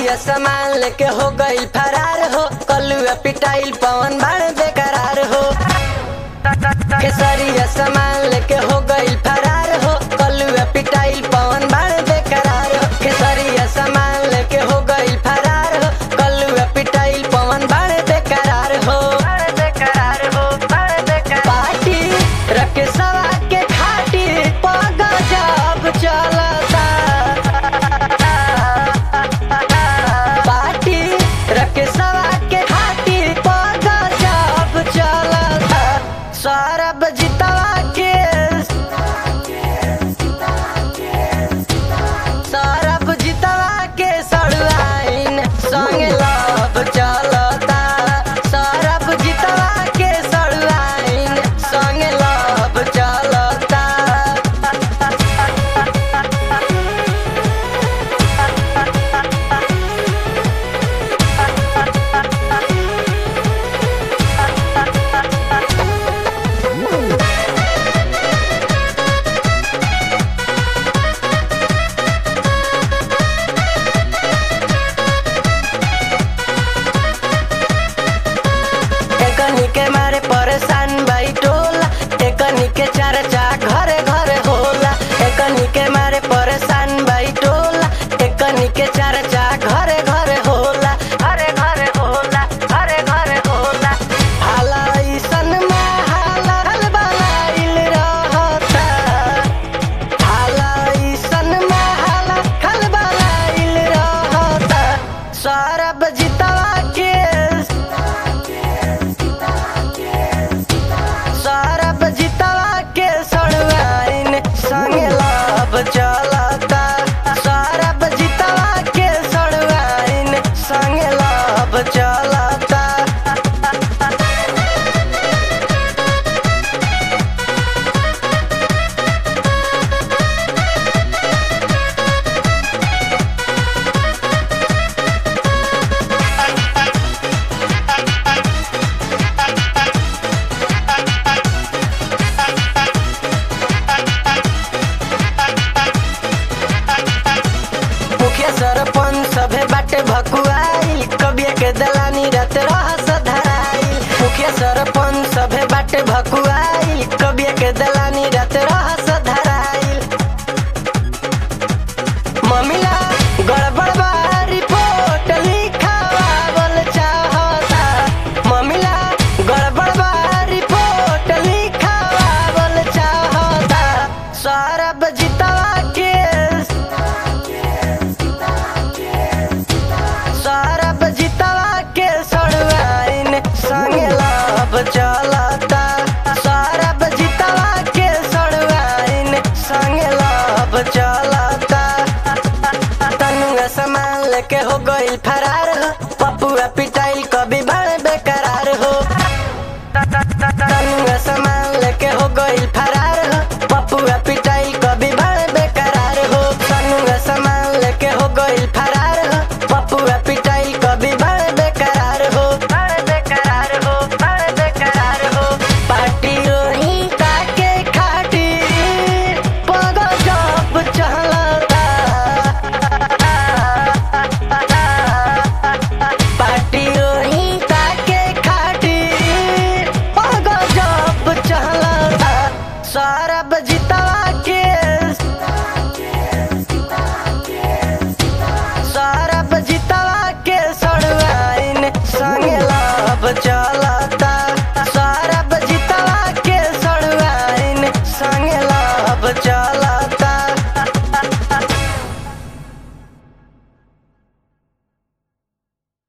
खेसरिया सामान लेके हो गई फरार हो कलुआ पिटाइल पवन बाण बेकरार हो खेसरिया सामान लेके हो गई फरार हो कलुआ पिटाइल पवन बाण बेकरार हो खेसरिया सामान लेके हो गई फरार हो कलुआ पिटाइल पवन बाण बेकरार हो बेकरार हो पार्टी रखे सवा के खाटी पग जब चलता पार्टी रखे सवा के खाटी पग जब चलता सौरभ जितवा के सौरभ जितवा के सड़ुआइन संग लव चलता सौरभ जितवा के सड़ुआइन संग लव चलता एकनी के मारे परेशान बाई टोला एकनी के चर्चा घरे घरे होला एकनी के मारे परेशान बाई टोला एकनी के चर्चा घरे घरे होला घरे घरे होला घरे घरे होला हाला ऐसन में हाला खलबलाइल रहता हाला ऐसन में हाला खलबलाइल रहता सौरभ जितवा के सौरभ जितवा के सड़ुआइन संग लाभ चलता सौरभ जितवा के सड़ुआइन संग लाभ चलता मुखिया सरपंच सभे बाटे भकुआई कबिया के दलानी रात रहस धराई मुखिया सरपंच सभे बाटे भकुआई कबिया के दलानी रात रहस धराई ममिला गड़बड़ बा रिपोर्ट लिखावल चाहता ममिला गड़बड़ बा रिपोर्ट लिखावल चाहता सौरभ जितवा के सौरभ जितवा के सड़ुआइन संग लाभ चलता सौरभ जितवा के सड़ुआइन संग लाभ चलता तनुआ सामान लेके हो गई फरार हो पपुआ पिटाइल कभी बा